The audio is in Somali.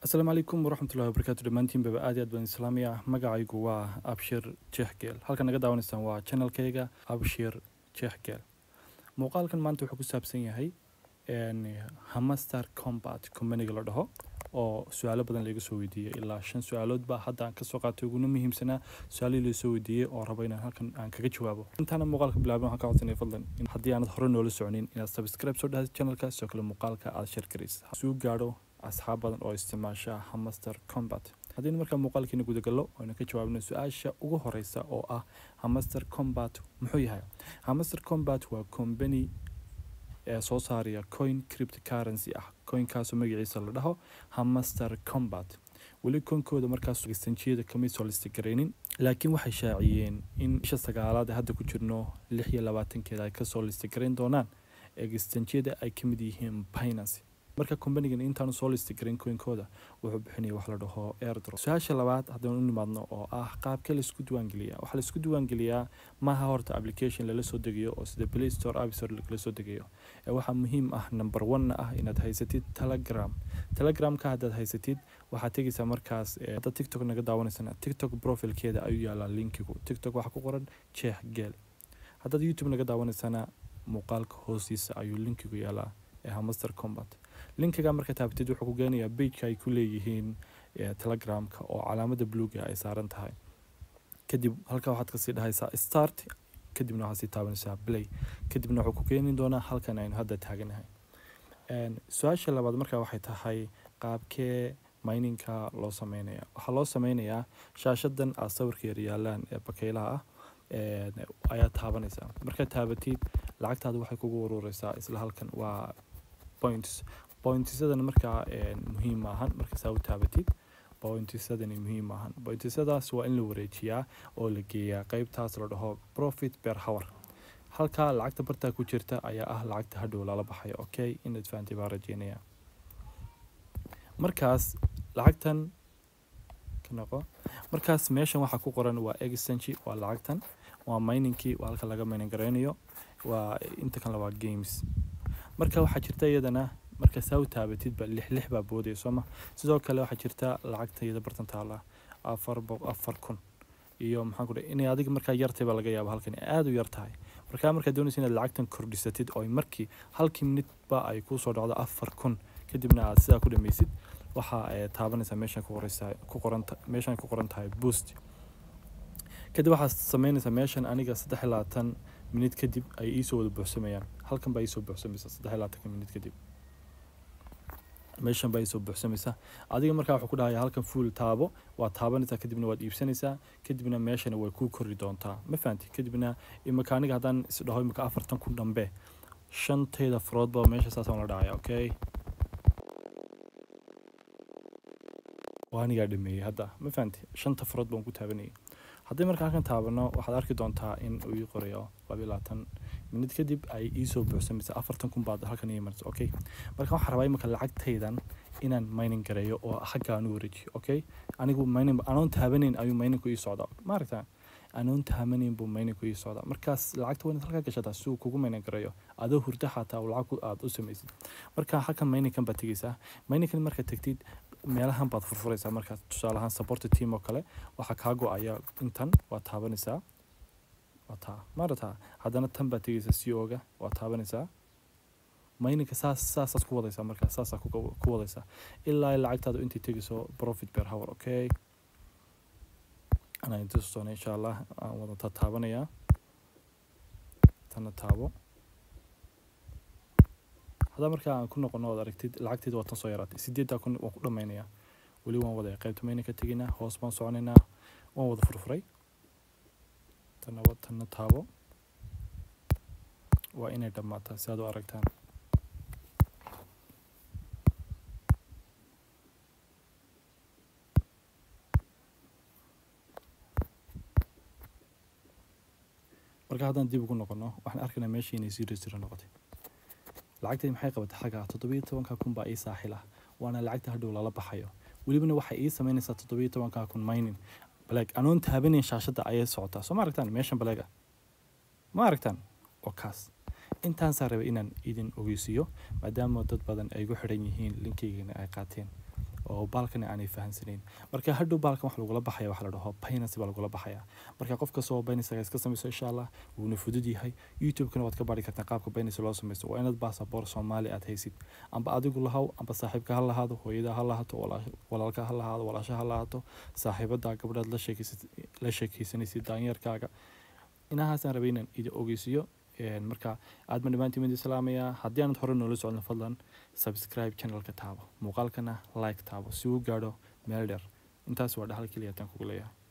asalaamu calaykum waraxmatullahi wabarakaatu dhammaantiinbaba aad iyo aad baan islaamiya magacaygu waa abshir jeexgeel halkan naga daawanaysaan waa channelkayga abshir jeexgeel muuqaalkan maanta wuxuu ku saabsan yahay hamaster combat companiga la dhaho oo su-aalo badan laga soo weydiiyey ilaa shan su-aalood baa hadda aan kasoo qaatay uguna muhiimsanaa su-aalihii lasoo weydiiyey oo rabo inaan halkan aan kaga jawaabo intaana muuqaalka bilaabin waxaan ka codsanaya fadlan in haddii aanad hore noola soconin inaad subscribe soo dhahda channelka sidoo kale muuqaalka aad share garaysa suu gaadho asxaab badan oo isticmaasha hamaster combat haddaynu markaa muuqaalkiina gudagallo aynu ka jawaabno su-aasha ugu horeysa oo ah hamaster combat muxuu yahay hamaster combat waa company ee soo saaraya coin cryptocurrency ah coinkaasoo magaciisa la dhaho hamaster combat weli koonkooda markaas extenjiyada kamay soo listigaraynin laakiin waxay shaaciyeen in bisha sagaalaad ee hadda ku jirno lix iyo labaatankeeda ay kasoo listigarayn doonaan extenjiyada ay kamid yihiin binance marka combanigan intaanu soo listigarin coinkooda wuxuu bixinaya wax la dhaho airdrop su-aasha labaad haddaynu u nimaadno oo ah qaabkee laisku diiwaangeliyaa waxaa laisku diiwaangeliyaa maaha horta application lala soo degayo oo sida play store app store lagala soo degayo ee waxaa muhiim ah number one ah inaad haysatid telegram telegramka haddaad haysatid waxaad tegaysaa markaas haddaad tiktok naga daawanaysana tiktok profilkeeda ayuu yaalaa linkigu tiktok waxaa ku qoran jeex geel haddaad youtube naga daawanaysana muuqaalka hoostiisa ayuu linkigu yaalaa ee hamaster combat linkiga marka taabatid wuxuu ku geenayaa bageka ay ku leeyihiin telegramka oo calaamada bluga ay saaran tahay kadib halkaa waxaad kasii dhahaysaa start kadibna waxaad sii taabanaysaa play kadibna wuxuu ku keeni doonaa halkan aynu hadda taaganahay su-aasha labaad markaa waxay tahay qaabkee mininka loo sameynaya waxaa loo sameynayaa shaashadan aad sawirka yaryaalaan ee bakeylaha ah ayaa taabanaysaa markaad taabatid lacagtaada waxay kugu urureysaa isla halkan waa points pointisadana markaa muhiim maahan marka saa u taabatid pointisadani muhiim maahan pointisadaas waa in la wareejiyaa oo la geeyaa qeybtaas la dhaho profit per hour halkaa lacagta bartaa ku jirta ayaa ah lacagta hadhow lala baxayo okay inaad fahantay baa rajeynaya markaas lacagtan ka noqo markaas meeshan waxaa ku qoran waa exchange waa lacagtan waa miningkii waa halka laga mining gareynayo waa inta kanle waa games marka waxaa jirta iyadana marka saa u taabatidba lix lix baa boodaya sooma sidoo kale waxaa jirta lacagta iyada bartan taala afar afar kun iyo maxaan ku dhahay inay adiga markaa yartay baa laga yaaba halkan aada u yar tahay markaa markaad doonaysa inaad lacagtan kordhisatid oo markii halkii minutba ay kusoo dhacdo afar kun kadibna aad sidaa ku dhameysid waxaa taabanaysaa meeshan ku qoreysaa ku qoranta meeshan ku qoran tahay boost kadib waxaad sameynaysaa meeshan aniga saddex iyo labaatan minut kadib ay iisoo wada buuxsamayaan halkan baa iisoo buuxsamaysa saddex iyo labaatanka minut kadib meeshan baa iisoo buuxsamaysa adiga markaa wuxuu ku dhahaya halkan fuul taabo waad taabanaysaa kadibna waad iibsanaysaa kadibna meeshana way kuu kori doontaa ma fahanti kadibna imika aniga haddaan isdhaho imika afartan kun dhambe shantayda faroodba meesha saasaan la dhacaya okay waa anigaa dhameeyey hadda ma fahanti shanta farood baan ku taabanayay haddii marka halkan taabano waxaad arki doontaa in uu ii qorayo labayo labaatan minid kadib ay iisoo buuxsamaysa afartan kun baad halkan ii marsa okay marka waxaan rabaa imika lacagtaydan inaan mining gareeyo oo xagga aan u wareejiyo okay anigu mining anoon taabanayn ayuu miningku ii socdaa maaragtaa anoon taabanayn buu miningku ii socdaa markaas lacagta wanaad halkaa gashataa si uu kugu mining gareeyo adoo hurda xataa lacag aad u samaysid marka halkan miningkan baad tegeysaa miningkan markaad tegtid meelahan baad furfuraysaa markaas tusaale ahaan support team oo kale waxaa kaa go-aya intan waa taabanaysaa waa taa maarataa haddana tan baad tegaysaa c o-ga waa taabanaysaa mayninka saas saasaas ku wadaysaa markaas saasaa ku wadaysaa ilaa lacagtaada intay tegayso profit per hour okay anaan inta tustoona insha allah aan wadataa taabanayaa tanna taabo haddaa markaa aan ku noqono ood aragtid lacagteeda waa tan soo yaraatay sideeddaa kun waan ku dhammaynayaa weli waan wadaya qaybta mayna ka tegaynaa hoos baan soconaynaa waan wada furfuray tanna tanna taabo waa inay dhammaataa si aad u aragtaan marka haddaan dib ugu noqono waxaan arkaynaa meeshii inay zero zero noqotay lacagtay maxay qabatay xagga toddobiyo tobanka kun baa ii saaxil ah waana lacagta hadhow lala baxayo welibana waxay ii sameynaysaa toddobiyo tobanka kun mining baleeg anoon taabanayn shaashadda ayay socotaa soo ma aragtaan meeshan baleega ma aragtaan oo kaas intaasaa rabay inaan idin ogeysiiyo maadaama dad badan ay gu xidhan yihiin linkaygana ay qaateen oo baalkana aanay fahansanayn marka hadhow baalkan wax lagula baxaya waxa la dhaho binance baa lagula baxaya marka qof kastoo binance iska samayso insha allah wuuna fudud yahay youtube-kana waad ka baari kartaa qaabka binance loo samaysto waa inaad baasaboor soomaali aad haysid amba adigu lahaw amba saaxiibka ha lahaado hooyada ha lahaato walaalka ha lahaado walaasha ha lahaato saaxiibada gabdhaad la sheekeysanaysid daanyeerkaaga inahaasaan rabay inaan idi ogeysiyo marka aad ma dhammaantiin mid islaamaya haddii aanad hore noola socon fadlan subscribe channelka taabo muuqaalkana like taabo si uu gaadho meel dheer intaas waa dhaxal keliya taan kugu leeyahay